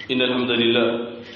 إن الحمد لله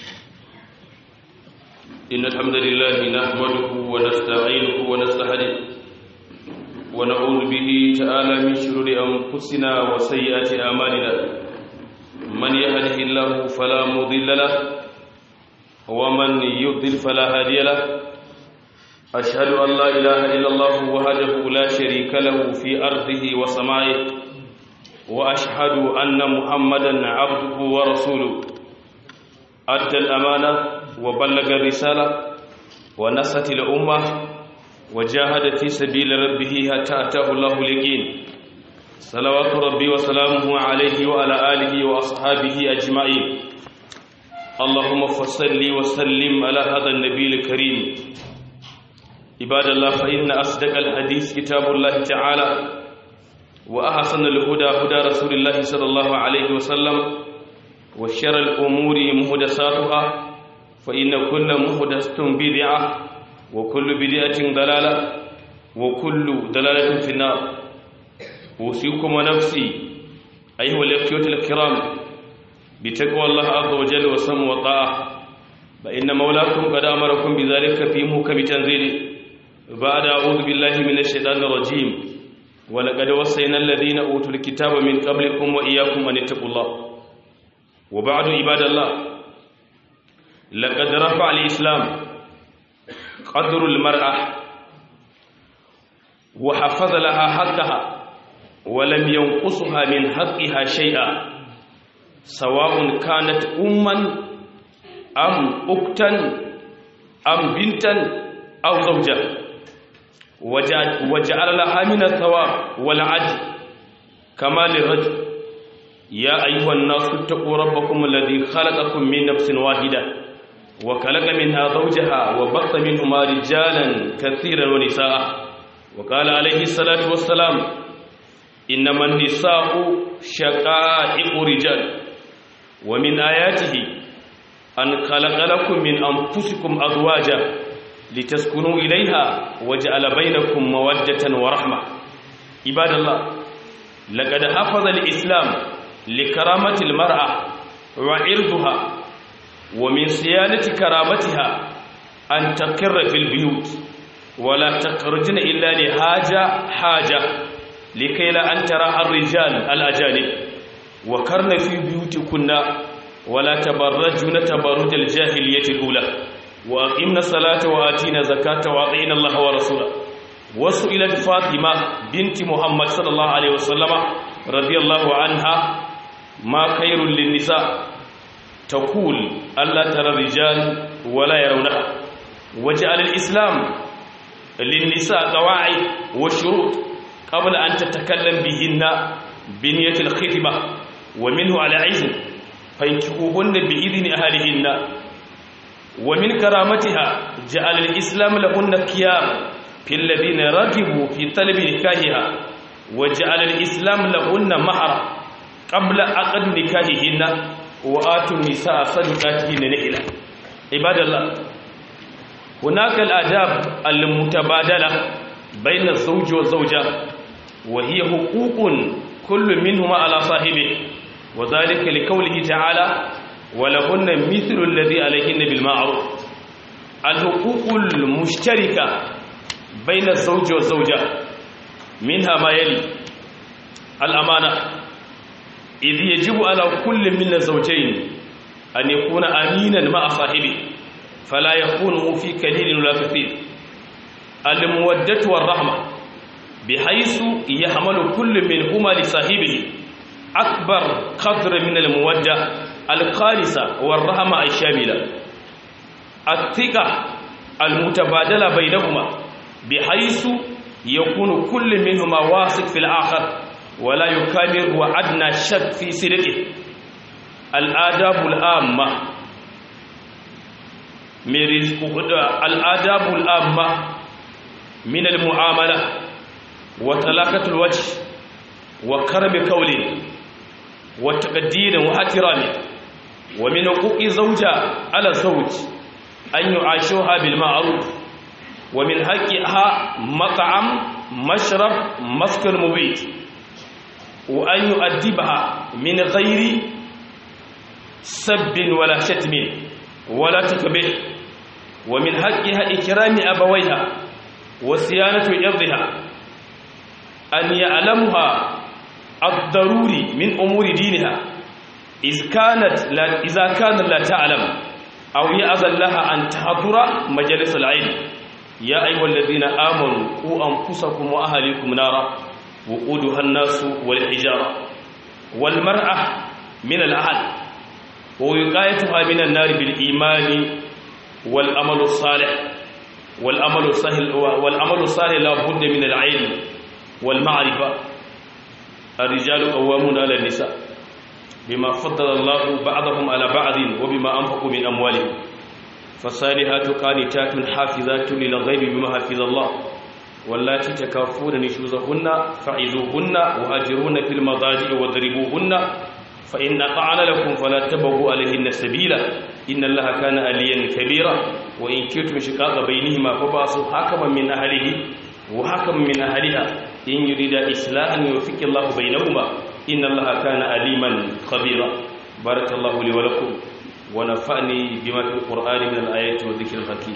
إن الحمد لله نحمده ونستعينه ونستهديه ونعوذ به تعالى من شرور أنفسنا وسيئات أعمالنا من يهده الله فلا مضل له ومن يضلل فلا هادي له أشهد أن لا إله إلا الله وحده لا شريك له في أرضه وسمائه وأشهد أن محمدا عبده ورسوله أدى الأمانة وبلغ الرسالة ونصت الأمة وجاهد في سبيل ربه حتى أتاه الله اليقين صلوات ربي وسلامه عليه وعلى آله وأصحابه أجمعين اللهم فصل وسلم على هذا النبي الكريم عباد الله فإن أصدق الحديث كتاب الله تعالى وأحسن الهدى هدى رسول الله صلى الله عليه وسلم وشر الأمور مهدساتها فإن كل مهدسة بدعة وكل بدعة ضلالة وكل ضلالة في النار أوصيكم ونفسي أيها الأخوة الكرام بتقوى الله عز وجل وسم وطاعة فإن مولاكم قد أمركم بذلك في محكم تنزيله بعد أعوذ بالله من الشيطان الرجيم ولقد وصينا الذين أوتوا الكتاب من قبلكم وإياكم أن اتقوا الله وبعد عباد الله لقد رفع الإسلام قدر المرأة وحفظ لها حقها ولم ينقصها من حقها شيئا سواء كانت أما أم أكتا أم بنتا أو زوجة وجعل لها من الثواب والعدل كما للرجل يا أيها الناس اتقوا ربكم الذي خلقكم من نفس واحدة وخلق منها زوجها وبث منهما رجالا كثيرا ونساء وقال عليه الصلاة والسلام إنما النساء شقائق رجال ومن آياته أن خلق لكم من أنفسكم أزواجا لتسكنوا إليها وجعل بينكم مودة ورحمة عباد الله لقد حفظ الإسلام لكرامة المرأة وعرضها ومن صيانة كرامتها أن تقر في البيوت ولا تخرجن إلا لحاجة حاجة لكي لا أن ترى الرجال الأجانب وكرن في بيوتكن ولا تبرجن تبرج الجاهلية الأولى وأقمنا الصلاة وآتينا زكاة وأطيعنا الله ورسوله وسئلت فاطمة بنت محمد صلى الله عليه وسلم رضي الله عنها ما خير للنساء تقول ألا ترى الرجال ولا يرونها وجعل الإسلام للنساء قواعد وشروط قبل أن تتكلم بهن بنية الخطبة ومنه على عزم فانكحوهن بإذن أهلهن ومن كرامتها جعل الإسلام لهن كيار في الذين رغبوا في طلب نكاحها وجعل الإسلام لهن مهرا قبل عقد نكاحهن وآتوا النساء صدقاتهن نحلا عباد الله هناك الآداب المتبادلة بين الزوج والزوجة وهي حقوق كل منهما على صاحبه وذلك لقوله تعالى ولهن مثل الذي عليهن بالمعروف الحقوق المشتركة بين الزوج والزوجة منها ما يلي الأمانة إذ يجب على كل من الزوجين أن يكون أمينا مع صاحبه فلا يكون في كليل ولا كثير المودة والرحمة بحيث يحمل كل منهما لصاحبه أكبر قدر من المودة الخالصة والرحمة الشاملة الثقة المتبادلة بينهما بحيث يكون كل منهما واثق في الآخر ولا يكابر وأدنى شك في صدقه الآداب العامة الآداب العامة من المعاملة وطلاقة الوجه وكرم قول وتقدير واحترام ومن حقوق الزوجة على الزوج أن يعاشوها بالمعروف ومن حقها مطعم مشرب مسكن مبيت وأن يؤدبها من غير سب ولا شتم ولا تكبه ومن حقها إكرام أبويها وصيانة إرضها أن يعلمها الضروري من أمور دينها إذ كانت لا إذا كانت لا تعلم أو يأذن لها أن تحضر مجلس العلم يا أيها الذين آمنوا قوا أنفسكم وأهليكم نارا وقودها الناس والحجارة والمرأة من الأهل ووقايتها من النار بالإيمان والأمل الصالح والأمل الصالح والأمل الصالح لا بد من العلم والمعرفة الرجال قوامون على النساء بما فضل الله بعضهم على بعض وبما أنفقوا من أموالهم فالصالحات قانتات حافظات للغيب بما حفظ الله واللاتي تكافون نشوزهن فعزوهن وهاجرون في المضاجع واضربوهن فإن أطعن لكم فلا تبغوا عليهن سبيلا إن الله كان عليا كبيرا وإن كنتم شقاق بينهما فبعثوا حكما من أهله وحكما من أهلها إن يريد إصلاحا يوفق الله بينهما إن الله كان عليما خبيرا بارك الله لي ولكم ونفعني بما في القرآن من الآيات والذكر الحكيم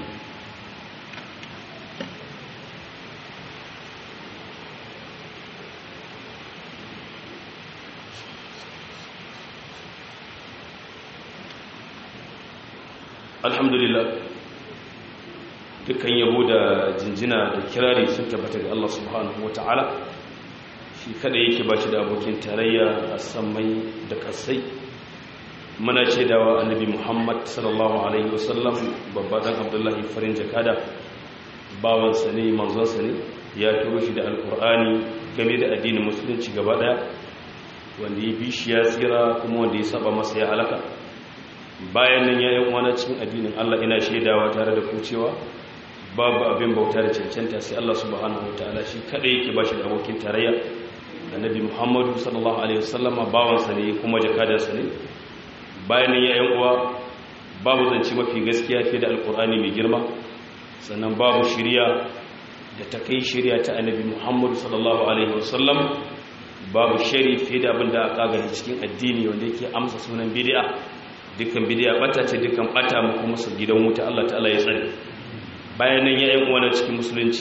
alhamdulillah dukkan yabo da jinjina da kirari sun tabbata ga Allah subhanahu wata'ala shi kada yake ba shi da abokin tarayya a sammai da kasai muna ce dawa annabi muhammad sallallahu alaihi wasallam babba dan abdullahi farin jakada bawansa ne manzonsa ne ya turo shi da alkur'ani game da addinin musulunci gaba daya wanda ya bi shi ya tsira kuma wanda ya saba masa ya halaka bayan nan ya yi wani cikin addinin Allah ina shaidawa tare da kucewa babu abin bauta da cancanta sai Allah subhanahu wataala shi kada yake bashi da abokin tarayya annabi Muhammadu sallallahu alaihi wasallama bawansa ne kuma jakadarsa ne bayan nan ya yi uwa babu zance mafi gaskiya fiye da alkur'ani mai girma sannan babu shirya da ta kai shirya ta annabi Muhammadu sallallahu alaihi wasallam babu shari fiye da abin da aka gani cikin addini wanda yake amsa sunan bid'a dukkan bidiya bata ce dukkan bata mu kuma su gidan wuta Allah ta'ala ya tsare bayan nan ya yan uwana cikin musulunci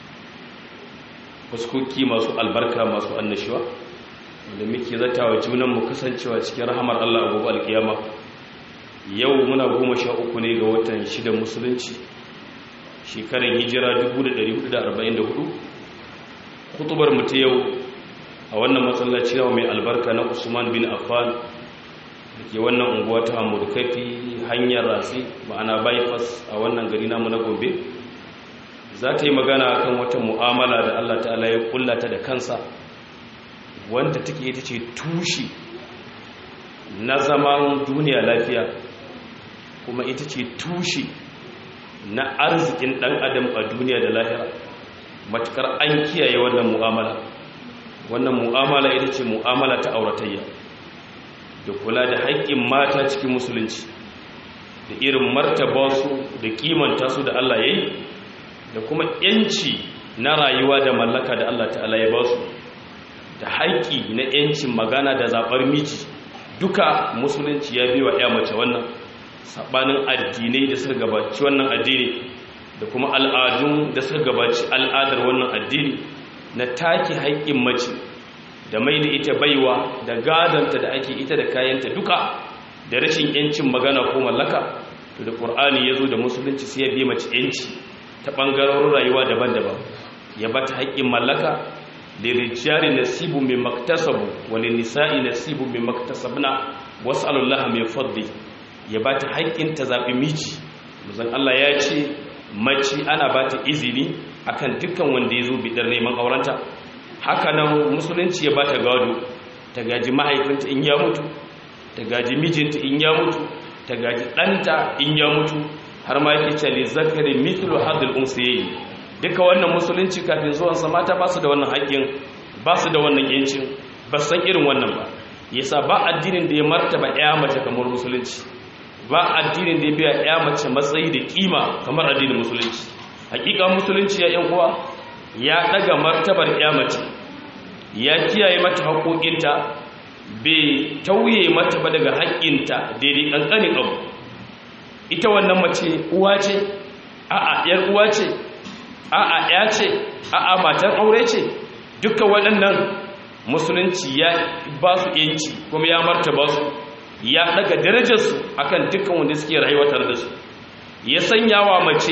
fuskoki masu albarka masu annashuwa wanda muke zatawa junan mu kasancewa cikin rahamar Allah a gobe alkiyama yau muna goma sha uku ne ga watan shida musulunci shekarar hijira 1444 kutubar mu ta yau a wannan masallaci mai albarka na Usman bin Affan da ke wannan unguwa ta kafi hanyar rasi ma'ana bypass a wannan gari namu na gobe za ta yi magana kan wata mu'amala da allah ta'ala ya kullata da kansa wanda take ita ce tushe na zaman duniya lafiya kuma ita ce tushe na arzikin dan adam a duniya da lahira matukar an kiyaye wannan mu'amala wannan mu'amala ita ce mu'amala ta auratayya da kula da haƙƙin mata cikin musulunci da irin martaba su da kimanta su da Allah ya yi da kuma ‘yanci na rayuwa da mallaka da Allah ta'ala ya ba su da haƙƙi na ‘yancin magana da zaɓar miji duka musulunci ya biwa ya mace wannan saɓanin addinai da suka gabaci wannan addini da kuma al'adun da suka gabaci al'adar wannan addini na take haƙƙin mace da mai da ita baiwa da gadanta da ake ita da kayanta duka da rashin yancin magana ko mallaka to da qur'ani yazo da musulunci sai ya bi mace yanci ta bangarorin rayuwa daban-daban ya bata haƙƙin mallaka da rijali nasibu min maktasabu wa lin nisa'i nasibu min maktasabna was'alullaha min fadli ya bata haƙƙin ta zabi miji manzon Allah ya ce mace ana bata izini akan dukkan wanda yazo bidar neman aurenta haka nan musulunci ya bata gado ta gaji mahaifinta in ya mutu ta gaji mijinta in ya mutu ta gaji ɗanta in ya mutu har ma yake cale zakari mithlu hadil unsiyayi duka wannan musulunci kafin zuwansa mata ba su da wannan haƙƙin ba su da wannan yancin ba san irin wannan ba yasa ba addinin da ya martaba ya mace kamar musulunci ba addinin da ya biya ya mace matsayi da kima kamar addinin musulunci hakika musulunci ya yan uwa ya daga martabar ya mace ya kiyaye mata haƙoƙinta bai tauye mata ba daga haƙƙinta daidai ƙanƙanin abu ita wannan mace uwa ce a'a yar uwa ce a'a ya ce a'a matan aure ce duka waɗannan musulunci ya ba su yanci kuma ya martaba su ya daga darajarsu akan dukkan wanda suke rayuwa tare da su ya sanya wa mace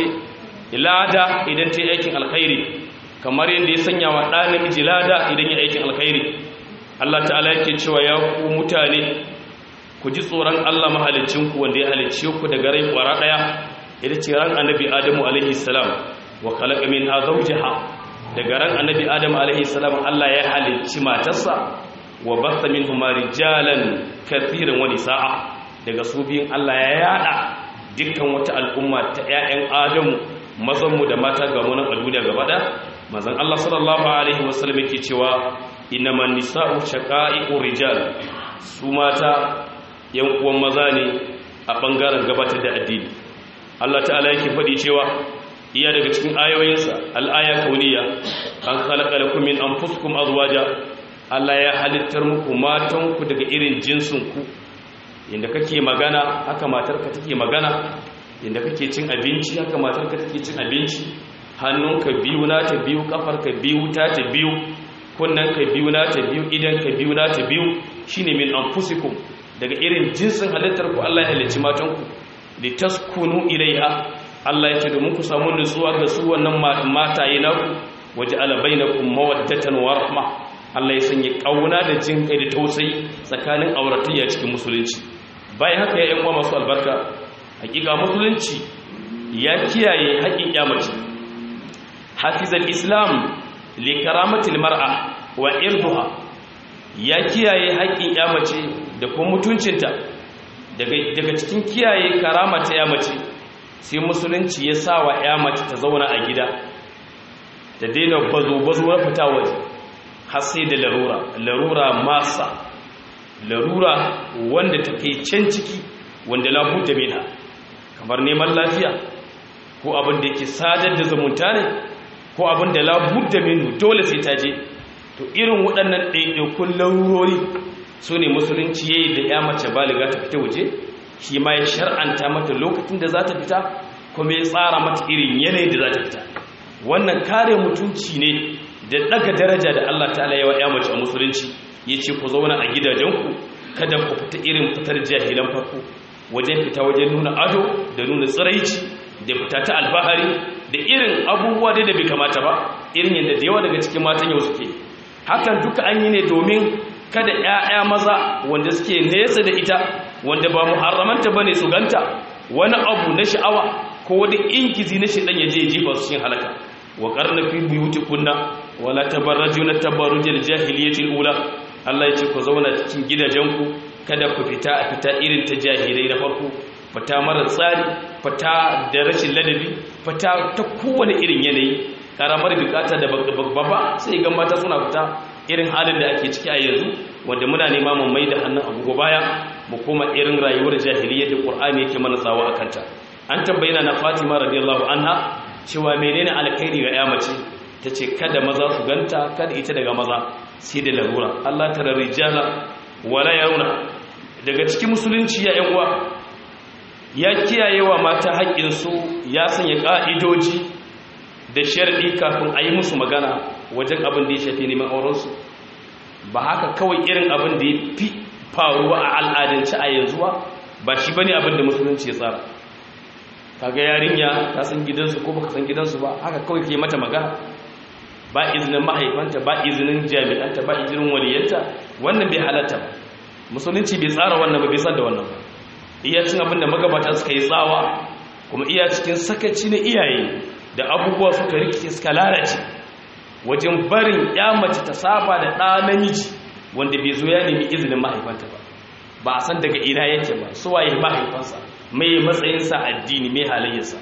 lada idan ta yi aikin alkhairi kamar yadda ya sanya wa ɗa namiji lada idan ya aikin alkhairi Allah ta'ala yake cewa ya ku mutane ku ji tsoron Allah mahalicinku wanda ya halicce ku daga rai kwara ɗaya ita ce ran annabi Adamu alaihi salam wa khalaqa minha zawjaha daga ran annabi Adamu alaihi salam Allah ya halicci matarsa wa batha minhuma rijalan kathiran wa nisaa daga su biyun Allah ya yada dukkan wata al'umma ta ƴaƴan Adamu mazan mu da mata ga mu nan a duniya gaba da manzon Allah sallallahu alaihi wasallam yake cewa innaman nisa'u shaqa'iqur rijal su mata yan uwan maza ne a bangaren gabatar da addini Allah ta'ala yake faɗi cewa iya daga cikin ayoyinsa al'aya kauniya an khalaqa lakum min anfusikum azwaja Allah ya halittar muku matanku daga irin jinsinku inda kake magana haka matarka take magana inda kake cin abinci haka matarka take cin abinci hannunka biyu na ta biyu kafarka biyu ta ta biyu kunnanka biyu na ta biyu idanka biyu na ta biyu shine min anfusikum daga irin jinsin halittar ku Allah ya halicci matanku litaskunu ilaiha Allah ya ce domin ku samu nutsuwa ga su wannan mataye naku waje ala bainakum mawaddatan wa rahma Allah ya sanya kauna da jin kai da tausayi tsakanin auratayya cikin musulunci bayan haka ya yan uwa masu albarka hakika musulunci ya kiyaye haƙin kyamace hafizal islam li karamatil mar'a wa irduha ya kiyaye haƙin kyamace da kuma mutuncinta daga cikin kiyaye karama ta yamace sai musulunci ya sa wa yamace ta zauna a gida da daina bazo-bazo na fita waje har sai da larura larura masa larura wanda ta kai can ciki wanda labuta mina kamar neman lafiya ko abin da yake sadar da zumunta ne ko abin da labuta minu dole sai ta je to irin waɗannan ɗaiɗaikun larurori su ne musulunci ya yi da ya mace baliga ta fita waje shi ma ya shar'anta mata lokacin da za ta fita kuma ya tsara mata irin yanayi da za ta fita wannan kare mutunci ne da daga daraja da Allah ta'ala yawa ya mace a musulunci ya ce ku zauna a gidajenku kada ku fita irin fitar jahilan farko wajen fita wajen nuna ado da nuna tsiraici da fita ta albahari da irin abubuwa da bai kamata ba irin yadda da yawa daga cikin matan yau suke hakan duka an yi ne domin kada ‘ya'ya maza wanda suke nesa da ita wanda ba muharramanta ba ne su ganta wani abu na sha'awa ko wani ingizi na shiɗan ya je jefa su cikin halaka wa ƙarna fi buyuti kunna wala tabarraju na tabarrujil jahiliyatil ula Allah ya ce ku zauna cikin gidajenku kada ku fita a fita irin ta jahilai na farko fita mara tsari fita da rashin ladabi fita ta kowane irin yanayi karamar bukata da babba sai ga mata suna fita irin halin da ake ciki a yanzu wanda muna nema mu mai da hannun agogo baya mu koma irin rayuwar jahiliyyar da Qur'ani yake mana tsawa akan ta an tambayina na Fatima radiyallahu anha cewa menene alkhairi ga ya mace tace kada maza su ganta kada ita daga maza sai da larura Allah tara rijala wala yauna daga cikin musulunci ya yan uwa ya kiyayewa mata haƙƙin su ya sanya ka'idoji da sharɗi kafin a yi musu magana wajen abin da ya shafi neman aurensu ba haka kawai irin abin da ya fi faruwa a al'adance a yanzu ba ba shi bane abin da musulunci ya tsara kaga yarinya ta san gidansu ko baka san gidansu ba haka kawai ke mata magana ba izinin mahaifanta ba izinin jami'anta ba izinin waliyanta wannan bai halatta ba musulunci bai tsara wannan ba bai san da wannan ba iya cin abin da magabata suka yi tsawa kuma iya cikin sakaci na iyaye da abubuwa suka rikice suka lalace wajen barin ya mace ta saba da ɗa namiji wanda bai zo ya nemi izinin mahaifanta ba ba a san daga ina yake ba su waye mahaifansa mai matsayinsa addini mai halayyarsa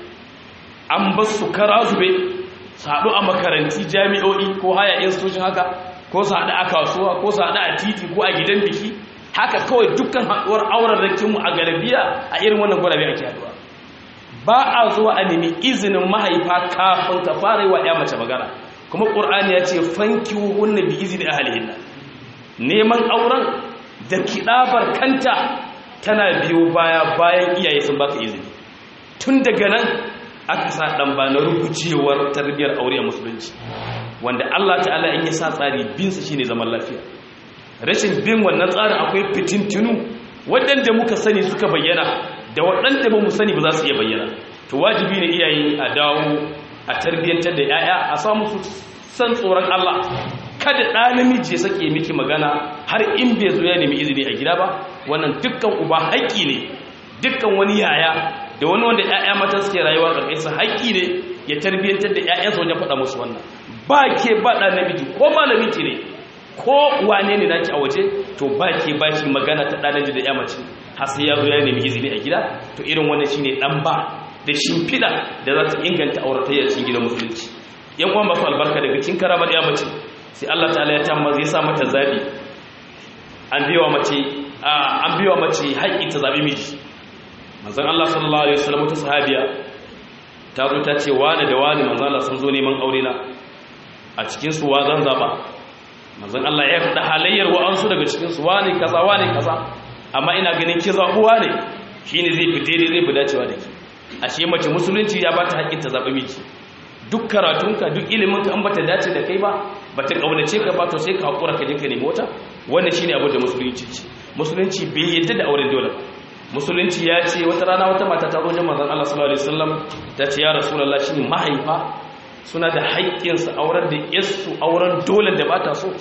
an ba su kara zube su haɗu a makaranti jami'o'i ko haya institution haka ko su haɗu a kasuwa ko su haɗu a titi ko a gidan biki haka kawai dukkan haɗuwar auren rakinmu a garabiya a irin wannan gwarabe ake haɗuwa ba a zuwa a nemi izinin mahaifa kafin ka fara yi wa ya mace magana kuma ƙur'ani ya ce fanki hunna bi izini ahalihinna neman auren da kiɗabar kanta tana biyo baya bayan iyaye sun baka izini tun daga nan aka sa ɗan ba na rubucewar tarbiyyar aure a musulunci wanda Allah ta'ala in ya sa tsari binsa shine zaman lafiya rashin bin wannan tsarin akwai fitintinu waɗanda muka sani suka bayyana da waɗanda ba mu sani ba za su iya bayyana to wajibi ne iyaye a dawo a tarbiyyantar da 'ya'ya a samu su san tsoron Allah kada ɗa namiji ya sake miki magana har in bai zo ya nemi izini a gida ba wannan dukkan uba haƙƙi ne dukkan wani yaya da wani wanda 'ya'ya mata suke rayuwa ƙarƙashin haƙƙi ne ya tarbiyyantar da 'ya'yansa wajen faɗa musu wannan ba ke ba ɗa namiji ko malami ki ne ko wane ne naki a waje to ba ke ba shi magana ta ɗanaji da ya mace har sai ya zo ya nemi izini a gida to irin wannan shine ɗan ba da shimfiɗa da za ta inganta auratayyar cikin gidan musulunci yan uwan masu albarka daga cikin karamar ya mace sai Allah ta'ala ya tamma zai sa mata zabi an biwa mace an biwa mace haƙƙi ta zabi miji manzon Allah sallallahu alaihi wasallam ta sahabiya ta zo ta ce wani da wani manzon Allah sun zo neman aure na a cikin su wa zan zaba manzon Allah ya faɗa halayyar wa'ansu daga cikin su wani kaza wani kaza amma ina ganin ki zabuwa ne shine zai fi daidai zai fi dacewa da ki ashe mace musulunci ya bata haƙƙin ta zaɓi miji duk karatunka duk ilimin ka an bata dace da kai ba bata kaunace ka ba to sai ka hakura ka je ka nemi wata wannan shine abin da musulunci ce musulunci bai yadda da auren dole musulunci ya ce wata rana wata mata ta zo wajen manzon Allah sallallahu alaihi wasallam ta ce ya rasulullah shin mahaifa suna da haƙƙin su auren da yasu auren dole da bata so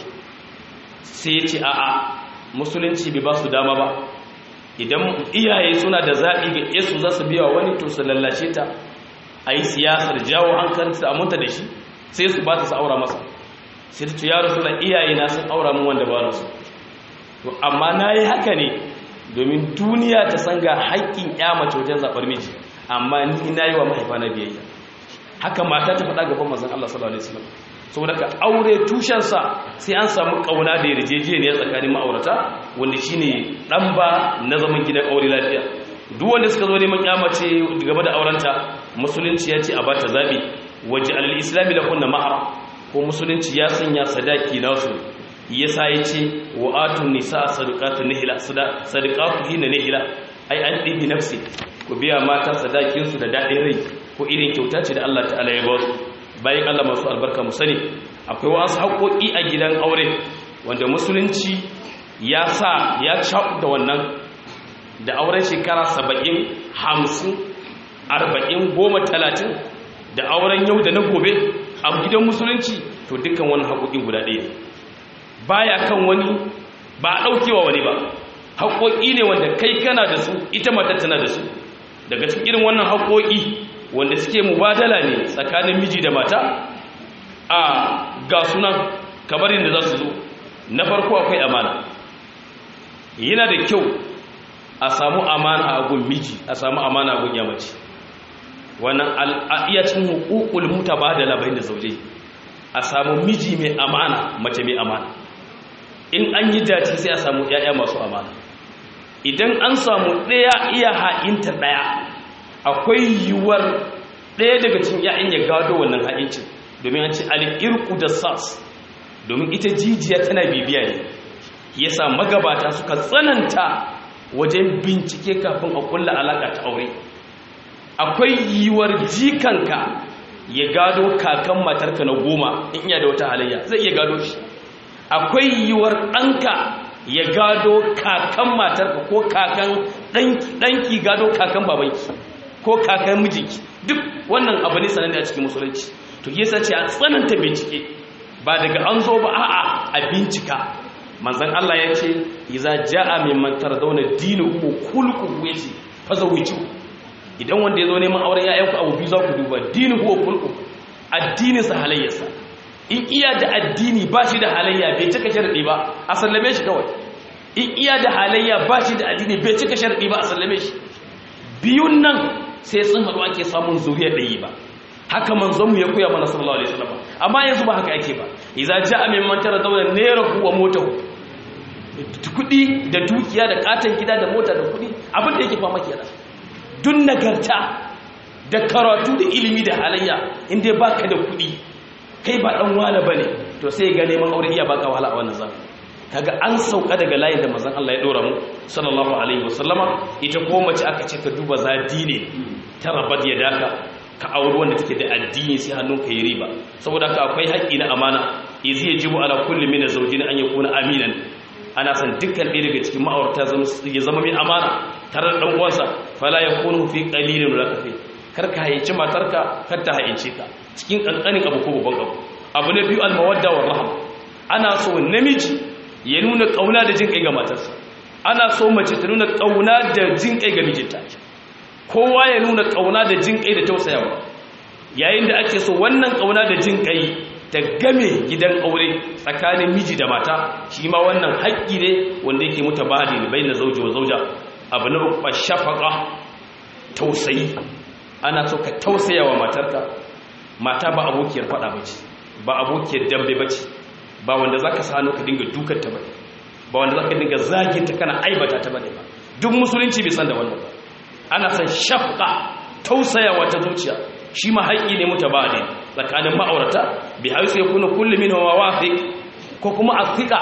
sai ya ce a'a musulunci bai ba su dama ba idan iyaye suna da zaɓi ga yasu za su biya wani to su lallace ta a yi siyasar jawo hankalinsu aminta da shi sai su ba ta su aura masa sai ta ce ya rasu da iyaye na sun aura min wanda ba rasu to amma na yi haka ne domin duniya ta san ga haƙƙin ya mace wajen zaɓar miji amma ni na yi wa mahaifa na biyayya haka mata ta faɗa gaban mazan Allah sallallahu alaihi wasallam saboda ka aure tushensa sai an samu ƙauna da yarjejeniya tsakanin ma'aurata wanda shine ɗan ba na zaman gidan aure lafiya duk wanda suka zo neman kyamace game da aurenta musulunci ya ce a bata zabi waje alal islami la kunna mahar ko musulunci ya sanya sadaki nasu yasa yace wa atun nisa sadaqatu nihla sadaqatu hina nihla ai an dibi nafsi ku biya mata sadakin su da dadin rai ko irin kyauta ce da Allah ta'ala ya ba su bayan Allah masu albarka mu sani akwai wasu haƙoƙi a gidan aure wanda musulunci ya sa ya da wannan da auren shekara saba'in hamsin arba'in goma talatin da auren yau da na gobe a gidan musulunci to dukkan wani haƙoƙin guda ɗaya baya kan wani ba a ɗaukewa wani ba haƙoƙi ne wanda kai kana da su ita matar tana da su daga cikin irin wannan haƙoƙi wanda suke mubadala ne tsakanin miji da mata a ga sunan kamar yadda za su zo na farko akwai amana yana da kyau a samu amana a gun miji a samu amana a gun yamaci wannan al'ayyacin hukukul muta ba da labarin da zauje a samu miji mai amana mace mai amana in an yi dace sai a samu ‘ya'ya masu amana idan an samu ɗaya iya ha'inta ɗaya akwai yiwuwar ɗaya daga cin ‘ya'yan ya gado wannan ha'incin domin an ce al'irku da sas domin ita jijiya tana bibiya ne yasa magabata suka tsananta wajen bincike kafin a kulla alaƙa ta aure akwai yiwuwar jikanka ya gado kakan matarka na goma in iya da wata halayya zai iya gado shi akwai yiwuwar ɗanka ya gado kakan matarka ko kakan ɗanki gado kakan babanki ko kakan mijinki duk wannan abu ne sananne a cikin musulunci to yasa ce a tsananta bincike ba daga an zo ba a'a a bincika manzan Allah ya ce iza ja'a min man tardawna dinuhu kulquhu yace fazawiju idan wanda yazo neman auren yayanku abu biyu za ku duba dinuhu wa kulquhu addinin sa halayyarsa in iya da addini ba shi da halayya bai cika sharadi ba a sallame shi kawai in iya da halayya ba shi da addini bai cika sharadi ba a sallame shi biyun nan sai sun haɗu ake samun zuriya ɗaya ba haka manzonmu ya koya mana sallallahu alaihi wasallam amma yanzu ba haka yake ba idza ja'a min man tara dawlan nerahu wa motahu kudi da dukiya da katon gida da mota da kudi abin da yake fama kenan dun nagarta da karatu da ilimi da halayya inda baka da kudi kai ba dan wala bane to sai ga neman aure iya baka wahala a wannan zamani kaga an sauka daga layin da manzon Allah ya dora mu sallallahu alaihi wasallama ita ko mace aka ce ka duba zadi ne ta rabat ya daka ka auri wanda take da addini sai hannunka yi riba saboda haka akwai haƙƙi na amana izi yajibu ala kulli min zawjin an yakuna aminan ana san dukkan ɗaya daga cikin ma'aurata ya zama mai amana tare da ɗan uwansa fala yakunu fi qalilin wala kafi kar ka hayyaci matarka kar ta hayyance ka cikin kankanin abu ko babban abu abu na biyu al-mawadda war rahma ana so namiji ya nuna kauna da jin kai ga matarsa ana so mace ta nuna kauna da jin kai ga mijinta kowa ya nuna kauna da jin kai da tausayawa yayin da ake so wannan kauna da jin kai ta game gidan aure tsakanin miji da mata shi ma wannan haƙƙi ne wanda yake mutabadi ne bayin zauji wa zauja abu na uku shafaqa tausayi ana so ka tausayawa matarka mata ba abokiyar fada bace ba abokiyar dambe bace ba wanda za ka sano ka dinga dukanta ba ba wanda za ka dinga zaginta kana aibata ta bane ba duk musulunci bai san da wannan ba ana san shafqa tausayawa ta zuciya shi ma haƙƙi ne mutabadi tsakanin ma'aurata bi haisu ya kuna kullu min wa wafiq ko kuma athiqa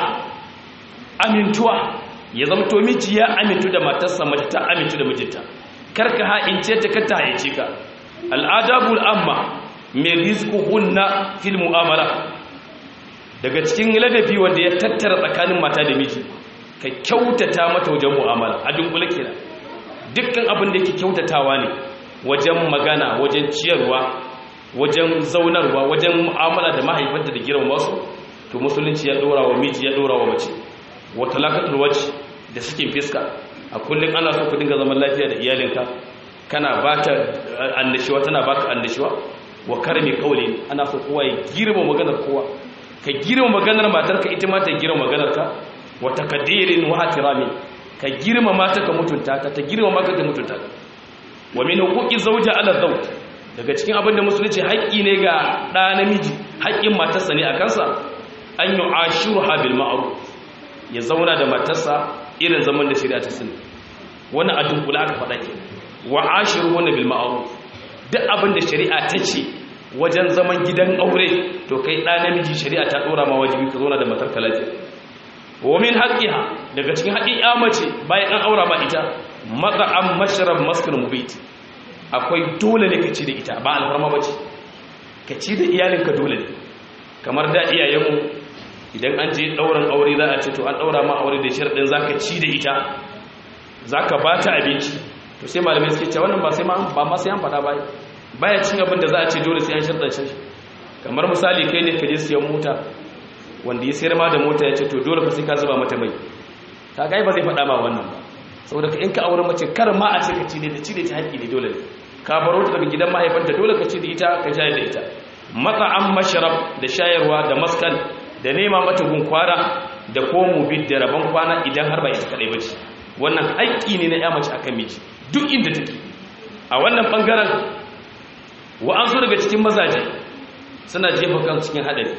amintuwa ya zama to miji ya amintu da matarsa mace ta amintu da mijinta karka ha'ince ta ka ta haice ka al'adabul amma mai rizquhunna fil mu'amala daga cikin ladabi wanda ya tattara tsakanin mata da miji ka kyautata mata wajen mu'amala a dunkule kenan dukkan abin da yake kyautatawa ne wajen magana wajen ciyarwa wajen zaunarwa wajen mu'amala da mahaifanta da girma wasu to musulunci ya dora wa miji ya dora wa mace wa talaqatul wajh da sakin fiska a kullum ana so ku dinga zaman lafiya da iyalinka kana bata annashuwa tana baka annashuwa wa karmi kauli ana so kowa ya girma maganar kowa ka girma maganar matarka ita ma ta girma maganarka wa takdirin wa ihtirami ka girma mata ka mutunta ta ta girma maka ka mutunta ta wa min huquqi zawja ala zawj daga cikin abin da musulunci haƙƙi ne ga ɗa namiji haƙƙin matarsa ne a kansa an yi ashiruha bil ma'ruf ya zauna da matarsa irin zaman da shari'a ta sani wannan a dunkula aka faɗa ke wa ashiruhunna bil ma'ruf duk abin da shari'a ta ce wajen zaman gidan aure to kai ɗa namiji shari'a ta ɗora ma wajibi ka zauna da matar ka lafiya wa min haqqiha daga cikin haƙƙin ya mace bayan an aura ma ita mat'am mashrab maskan mubit akwai dole ne ka ci da ita ba alfarma bace ka ci da iyalinka dole ne kamar da iyayenmu idan an je ɗaurin aure za a ce to an ɗaura ma aure da sharɗin zaka ci da ita zaka ba ta abinci to sai malamai suke cewa wannan ba sai ma ba ma sai an faɗa ba baya cin abin da za a ce dole sai an sharɗan shi kamar misali kai ne ka je siyan mota wanda ya sayar ma da mota ya ce to dole fa sai ka zuba mata mai ka ga ba zai faɗa ma wannan ba saboda ka in ka aure mace kar ma a ce ka ci ne da ci da ta haƙƙi ne dole ne ka baro ta daga gidan mahaifanta dole ka ci da ita ka shayar da ita matsa'an masharab da shayarwa da maskan da nema mata gun kwana da komu bid da rabon kwana idan har ba ita kadai bace wannan haƙƙi ne na ya mace akan miji duk inda take a wannan bangaren wa an so daga cikin mazaje suna jefa kan cikin hadari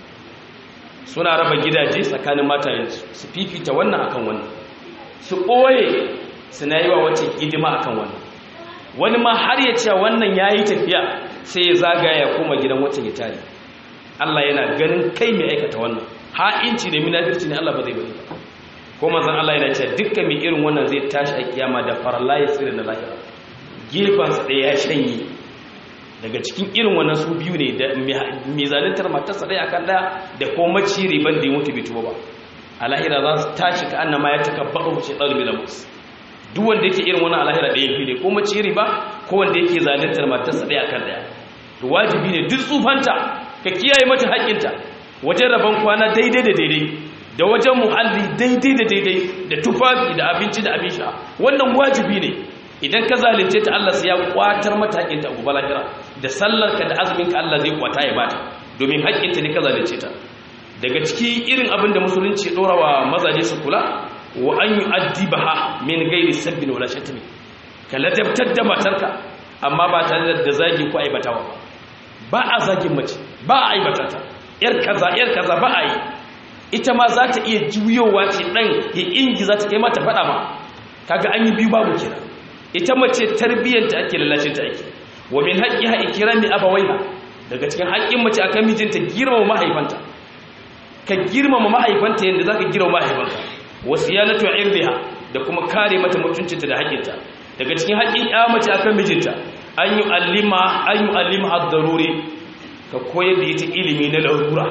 suna raba gidaje tsakanin matayensu su fifita wannan akan wannan su ɓoye suna yi wa wacce hidima akan wannan wani ma har ya ce wannan ya yi tafiya sai ya zagaya ya koma gidan wacce ya tare Allah yana ganin kai mai aikata wannan ha'inci da munafirci ne Allah ba zai bari ba ko manzon Allah yana cewa dukkan mai irin wannan zai tashi a kiyama da farla ya tsire na lahira gefansa ɗaya ya shanye daga cikin irin wannan su biyu ne da mai zalintar matarsa ɗaya akan ɗaya da ko maci riban da ya mutu bai tuba ba a lahira za su tashi ka annama ya taka baɗo ce ɗalibin da musu duk wanda yake irin wannan alahira ɗaya fi ne ko maci riba ko wanda yake zalintar matarsa ɗaya akan ɗaya to wajibi ne duk tsufanta ka kiyaye mata haƙƙinta wajen rabon kwana daidai da daidai da wajen muhalli daidai da daidai da tufafi da abinci da abin sha wannan wajibi ne idan ka zalunce ta Allah sai ya kwatar mata haƙinta a gobe lahira da sallarka da azuminka Allah zai kwata ya bata domin haƙinta ne ka zalunce ta daga ciki irin abin da musulunci ya dora wa mazaje su kula wa an yu'addibaha min ghairi sabbin wala shatmi ka ladabtar da matarka amma ba tare da zagi ko aibatawa ba a zagin mace ba a aibata ta yar kaza yar kaza ba a yi ita ma za ta iya juyowa ce dan ya ingi za ta kai mata faɗa ma kaga an yi biyu babu kira ita mace tarbiyyanta ake lalashin ta ake wa min haqqiha ikrami abawaiha daga cikin haƙƙin mace akan mijinta girmama mahaifanta ka girmama mahaifanta yadda zaka girmama mahaifanka wasiyanatu irdiha da kuma kare mata mutuncinta da haƙinta daga cikin haƙin ya mace akan mijinta an yi allima an yi allima ad-daruri ka koyar da ita ilimi na larura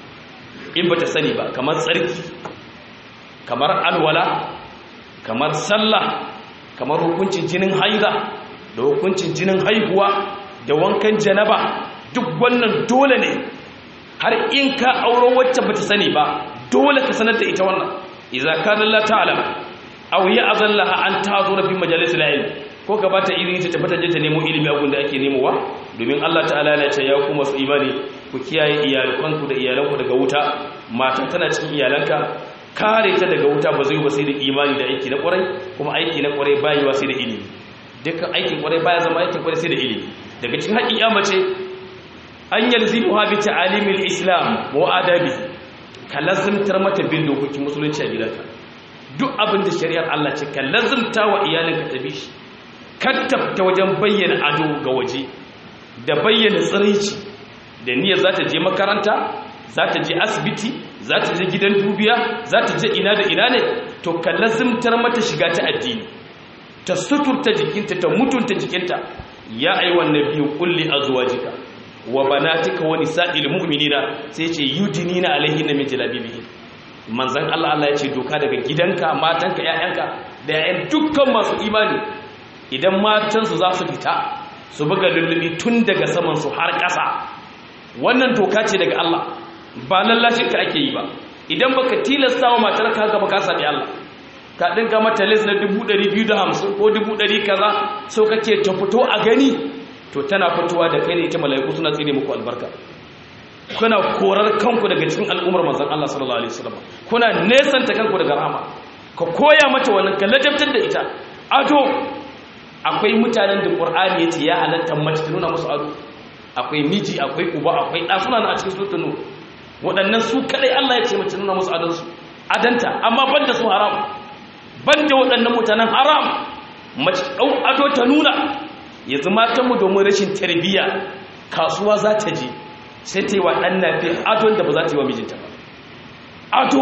in bata sani ba kamar tsarki kamar alwala kamar sallah kamar hukuncin jinin haida da hukuncin jinin haihuwa da wankan janaba duk wannan dole ne har in ka auro wacce bata sani ba dole ka sanar da ita wannan idza kana la ta'lam aw ya'zallaha an ta'zura fi majalisil ilm ko ka bata izini ta tabbata je ta nemo ilimi a gunda ake nemowa domin Allah ta'ala ya ce ya ku masu imani ku kiyaye iyalanku da iyalanku daga wuta mata tana cikin iyalanka kare ta daga wuta ba zai ba sai da imani da aiki na kwarai kuma aiki na kwarai bayiwa sai da ilimi dukkan aikin kwarai baya zama aikin kwarai sai da ilimi daga cikin haƙin ya mace an yalzimu ha bi ta'alimil islam wa adabi ka lazimtar mata bin dokokin musulunci a gidanka duk abin da shari'ar Allah ce ka lazimta wa iyalinka ta bi shi kattafta wajen bayyana ado ga waje da bayyana tsiraici da niyyar za ta je makaranta za ta je asibiti za ta je gidan dubiya za ta je ina da ina ne to ka lazimtar mata shiga ta addini ta suturta jikinta ta mutunta jikinta ya aiwan nabiyu kulli azwajika wa banatika wa nisa'il mu'minina sai ce yudinina alaihinna min jalabibihi manzon Allah Allah ya ce doka daga gidanka matanka ƴaƴanka da ƴaƴan dukkan masu imani idan matansu za su fita su buga lullubi tun daga saman su har ƙasa wannan doka ce daga Allah ba lallashin ka ake yi ba idan baka tilasta wa matarka haka ba ka sami Allah ka dinga mata les na 250 ko 100 kaza so kake ta fito a gani to tana fitowa da kai ne ita mala'iku suna tsine muku albarka kuna korar kanku daga cikin al'ummar manzon Allah sallallahu alaihi wasallam kuna nesanta kanku daga rahama ka koya mata wannan ka ladabtar da ita ado akwai mutanen da Qur'ani yace ya halatta mace ta nuna musu ado akwai miji akwai uba akwai da suna a cikin suratul nur waɗannan su kadai Allah ya ce mace nuna musu adon su adanta amma banda su haram banda waɗannan mutanen haram mace ɗau ado ta nuna yanzu matanmu domin rashin tarbiyya kasuwa za ta je sai ta yi wa ɗan nafi adon da ba za ta yi wa mijinta ba ado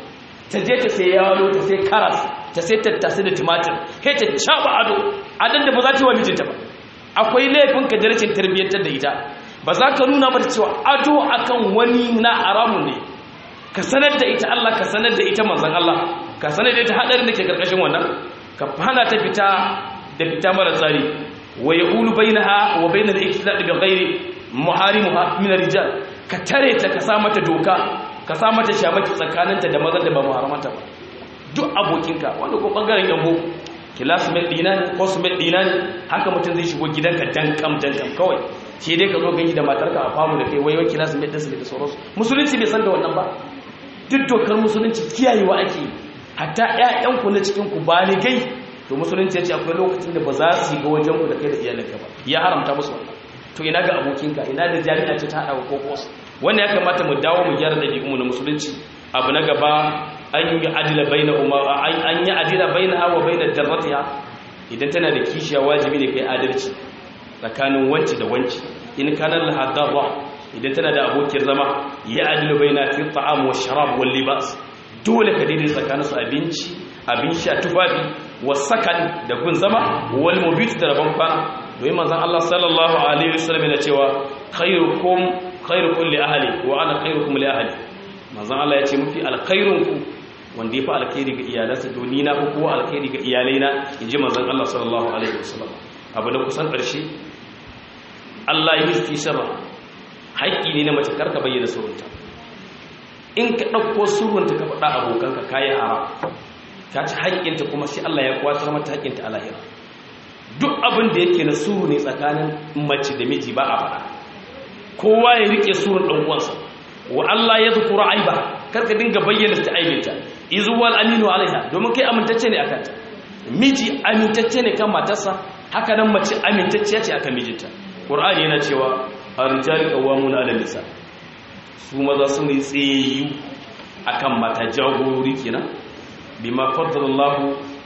ta je ta sai yawon ta sai karas ta sai tattasai da tumatir sai ta caɓa ado adon da ba za ta yi wa mijinta ba akwai laifin ka da rashin tarbiyyantar da ita ba za ka nuna mata cewa ado akan wani na haramun ne ka sanar da ita Allah ka sanar da ita manzon Allah ka sanar da ita hadarin da ke karkashin wannan ka hana ta fita da fita mara tsari wa yaqulu bainaha wa bainal iktilad bi ghairi muharimuha min rijal ka tare ta ka sa mata doka ka sa mata shamaki tsakaninta da mazan da ba muharamanta ba duk abokinka wanda ko bangaren yambo classmate dina ne cosmate dina ne haka mutum zai shigo gidanka dankam dankam kawai shi dai ka zo gani da matarka a famu da kai wai wai classmate ɗinsu da sauransu musulunci bai san da wannan ba duk dokar musulunci kiyayewa ake hatta ƴaƴanku na cikin ku baligai to musulunci ya ce akwai lokacin da ba za su yi ga wajen ku da kai da iyalinka ba ya haramta musu wannan to ina ga abokinka ina da jami'a ce ta haɗa kokos wannan ya kamata mu dawo mu gyara ɗabi'unmu na musulunci abu na gaba an yi adila baina an yi adila baina wa baina darratiha idan tana da kishiya wajibi ne kai adalci tsakanin wanci da wanci in kana laha darra idan tana da abokin zama ya adilu baina fi ta'am wa sharab wal libas dole ka daidai tsakanin su abinci abin sha tufafi wasakan da gun zama wal mubit da rabon kwana domin manzon Allah sallallahu alaihi wasallam yana cewa khairukum khairukum li ahli wa ana khairukum li ahli manzon Allah ya ce mafi alkhairunku wanda ya fi alkhairi ga iyalansa doni na ko kowa alkhairi ga iyalaina inji manzon Allah sallallahu alaihi wasallam abu da kusan ƙarshe Allah ya yi sirra haƙƙi ne na mace karka bayyana surunta in ka ɗauko surunta ka faɗa abokanka kayi haram ta ci haƙƙinta kuma sai Allah ya kwatar mata haƙƙinta a lahira duk abin da yake na suru ne tsakanin mace da miji ba a faɗa kowa ya rike surun ɗan uwansa wa Allah ya zukura aiba karka dinga bayyana ta aibinta izuwal aminu alaiha domin kai amintacce ne akan ta miji amintacce ne kan matarsa haka nan mace amintacciya ce akan mijinta qur'ani yana cewa ar-rijalu qawwamuna 'ala nisa su maza su ne tsayu akan mata jagorori kenan bima faddalallahu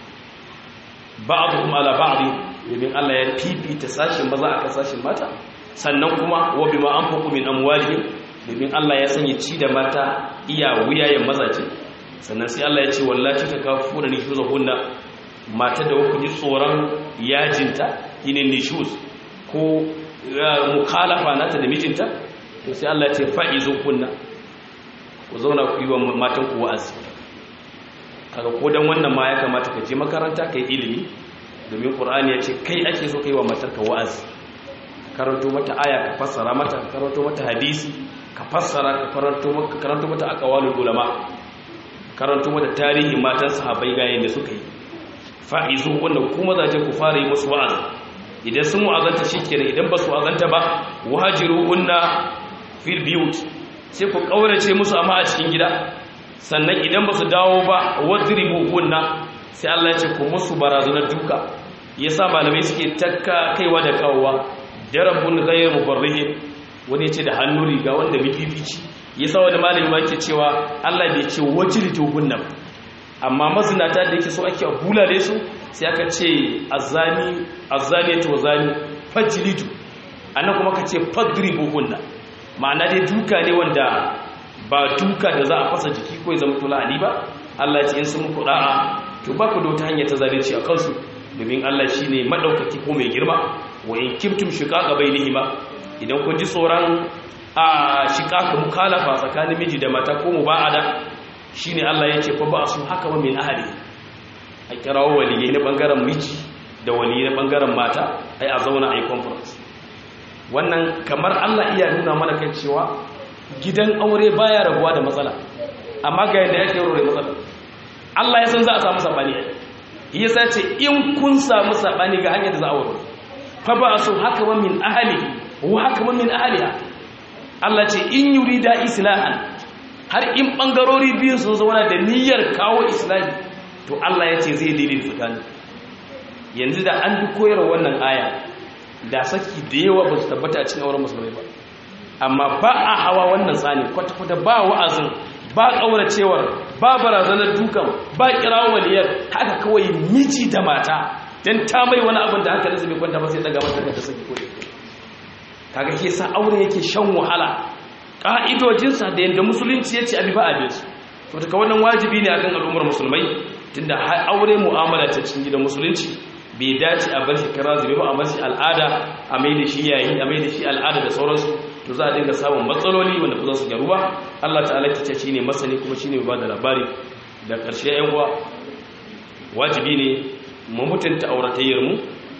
ba'dhum 'ala ba'd domin Allah ya fifita sashin maza akan sashin mata sannan kuma wa bima anfaqu min amwalihim domin Allah ya sanya ci da mata iya wuyayen mazaje sannan sai Allah ya ce wallahi ta kafuna ni shuza hunna mata da kuka ji tsoron yajinta yine nishuz ko mukhalafa nata da mijinta to sai Allah ya ce fa'izu kunna ku zauna ku yi wa matan ku wa'azi kaga ko dan wannan ma ya kamata ka je makaranta kai ilimi domin qur'ani ya ce kai ake so kai wa matarka wa'azi karanto mata aya ka fassara mata ka karanto mata hadisi ka fassara ka karanto mata karanto mata aqwalul ulama karanto mata tarihi matan sahabbai ga yanda suka yi fa'izu wannan kuma zaje ku fara yi musu wa'azi idan sun wa'azanta shikenan idan ba su wa'azanta ba wahajiru unna fil biyut sai ku kaurace musu amma a cikin gida sannan idan ba su dawo ba wadribu hunna sai Allah ya ce ku musu barazanar duka yasa malamai suke takka kaiwa da kawowa darabun ghayr mubarrihin wani yace da hannu riga wanda bibibici yasa wani malami ma yake cewa Allah bai ce wajridu hunna amma mazinata da yake so ake bulale su sai aka ce azani azaniyatu wazani fajlidu annan kuma ka ce fadribu hunna ma'ana dai duka ne wanda ba duka da za a fasa jiki ko ya zama tulani ba Allah ya ce in sun muku da'a to ba ku da wata hanyar ta zalunci a kansu domin Allah shi ne maɗaukaki ko mai girma wa in kimtum shiqaqa bainihima idan kun ji tsoron a shiqaqa mukalafa tsakanin miji da mata ko muba'ada shine Allah ya ce fa ba su haka ba min ahli a kirawo waliyai na bangaren miji da waliyai na bangaren mata ai a zauna a yi conference wannan kamar Allah iya nuna mana kan cewa gidan aure baya rabuwa da matsala amma ga yadda yake rore matsala Allah ya san za a samu sabani ya sace in kun samu sabani ga hanyar da za a wuri fa ba su haka wa min ahli wa haka wa min ahliha Allah ce in yurida islahan har in bangarori biyun sun zauna da niyyar kawo islahi to Allah ya ce zai daidai tsakani yanzu da an bi koyarwa wannan aya da saki da yawa ba su tabbata a cikin auren musulmai ba amma ba a hawa wannan tsani kwata-kwata ba wa'azin ba ƙauracewar ba barazanar dukan ba kirawo waliyar haka kawai miji da mata don ta mai wani abin da haka nasa bai kwanta ba sai daga mata da saki ko kaga ke sa aure yake shan wahala ƙa'idojinsa da yadda musulunci ya ce abi ba abin su to daga wannan wajibi ne akan al'ummar musulmai tunda aure mu'amala ta cikin gidan musulunci bai dace a bar shi kira zube ba a bar shi al'ada a mai da shi yayi a mai da shi al'ada da sauransu to za a dinga samun matsaloli wanda ba za su gyaru ba Allah ta'ala ta ce shine masani kuma shine mai bada labari da ƙarshe ƴan uwa wajibi ne mu mutunta auratayyar mu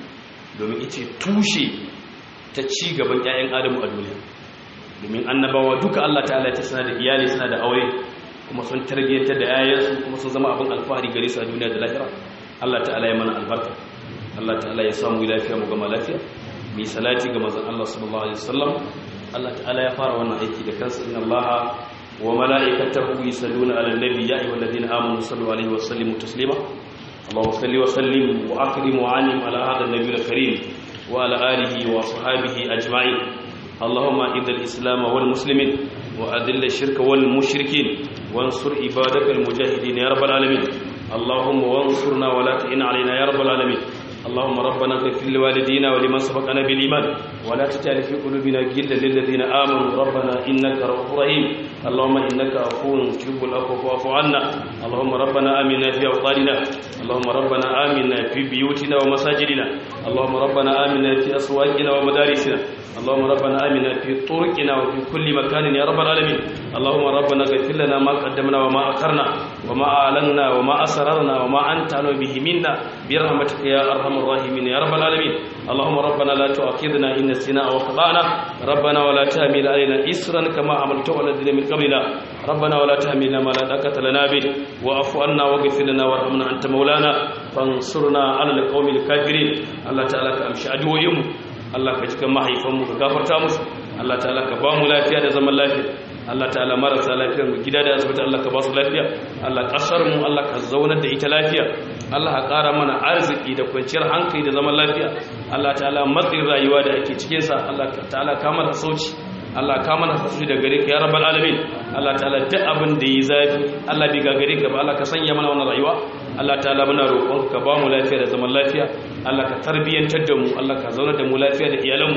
domin ita tushe ta ci gaban ƴaƴan adamu a duniya domin annabawa duka Allah ta'ala ya ce suna da iyali suna da aure kuma sun tarbiyyantar da yayansu kuma sun zama abin alfahari gare su a duniya da lahira Allah ta'ala ya mana albarka Allah ta'ala ya samu lafiya mu gama lafiya mi salati ga manzon Allah sallallahu alaihi wasallam Allah ta'ala ya fara wannan aiki da kansa inna Allah wa mala'ikatahu yusalluna 'alan nabi ya ayyuhalladhina amanu sallu 'alaihi wa sallimu taslima Allahumma salli wa sallim wa akrim wa 'anim 'ala hadha an-nabiyil karim wa 'ala alihi wa sahbihi ajma'in اللهم اعز الاسلام والمسلمين واذل الشرك والمشركين وانصر عبادك المجاهدين يا رب العالمين اللهم وانصرنا ولا تعن علينا يا رب العالمين اللهم ربنا اغفر لوالدينا ولمن سبقنا بالايمان ولا تجعل في قلوبنا غلا للذين امنوا ربنا انك رؤوف رحيم اللهم انك عفو تحب العفو فاعف عنا اللهم ربنا امنا في اوطاننا اللهم ربنا امنا في بيوتنا ومساجدنا اللهم ربنا امنا في اسواقنا ومدارسنا اللهم ربنا آمنا في طرقنا وفي كل مكان يا رب العالمين اللهم ربنا اغفر لنا ما قدمنا وما أخرنا وما أعلنا وما أسررنا وما أنت علم به منا برحمتك يا أرحم الراحمين يا رب العالمين اللهم ربنا لا تؤاخذنا إن نسينا أو أخطأنا ربنا ولا تحمل علينا إسرا كما عملته على الذين من قبلنا ربنا ولا تحملنا ما لا طاقة لنا به واعف عنا واغفر لنا وارحمنا أنت مولانا فانصرنا على القوم الكافرين الله تعالى كأمشي أدوهم Allah ka cikin mahaifanmu ka gafarta musu Allah ta'ala ka ba mu lafiya da zaman lafiya Allah ta'ala marasa lafiyar mu gida da asibiti Allah ka ba su lafiya Allah kasar mu Allah ka zaunar da ita lafiya Allah ka ƙara mana arziki da kwanciyar hankali da zaman lafiya Allah ta'ala matsin rayuwa da ake cikin sa Allah ta'ala ka mana sauci Allah ka mana sauci da gare ka ya rabbal alamin Allah ta'ala duk abin da yi zafi Allah bai gagare ka ba Allah ka sanya mana wannan rayuwa Allah ta'ala muna roƙon ka ba mu lafiya da zaman lafiya Allah ka tarbiyyantar da mu Allah ka zauna da mu lafiya da iyalanmu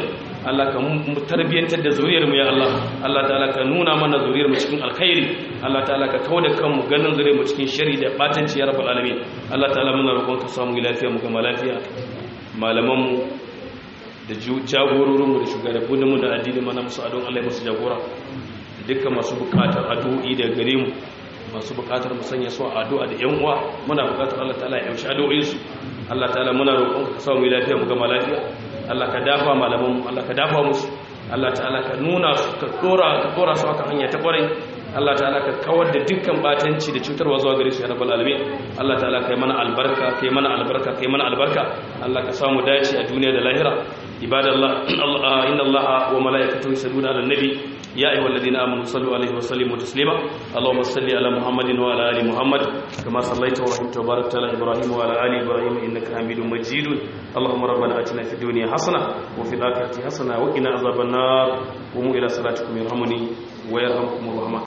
Allah ka mu tarbiyantar da zuriyar mu ya Allah Allah ta'ala ka nuna mana zuriyar mu cikin alkhairi Allah ta'ala ka kauda kanmu ganin zuriyar mu cikin shari da batanci ya rabbal alamin Allah ta'ala muna roƙon ka samu lafiya mu gama lafiya malaman mu da jagororin mu da shugabannin mu da addini mana musu adon Allah musu jagora dukkan masu bukatar addu'o'i da gare mu masu bukatar mu sanya su a addu'a da yan uwa muna bukatar Allah ta'ala ya amshi addu'o'in su Allah ta'ala muna roƙon ka samu lafiya mu gama lafiya Allah ka dafa malaman mu Allah ka dafa musu Allah ta'ala ka nuna su ka dora ka dora su aka hanya ta kwarai Allah ta'ala ka kawar da dukkan batanci da cutarwa zuwa gare su ya rabbal alamin Allah ta'ala kai mana albarka kai mana albarka kai mana albarka Allah ka samu dace a duniya da lahira ibadallah inna Allah wa malaikatahu yusalluna 'alan nabi يا أيها الذين آمنوا صلوا عليه وسلموا تسليما اللهم صل على محمد وعلى آل محمد كما صليت ورحمت وباركت على إبراهيم وعلى آل إبراهيم إنك حميد مجيد اللهم ربنا آتنا في الدنيا حسنة وفي الآخرة حسنة وقنا عذاب النار قوموا إلى صلاتكم يرحمني ويرحمكم الرحمن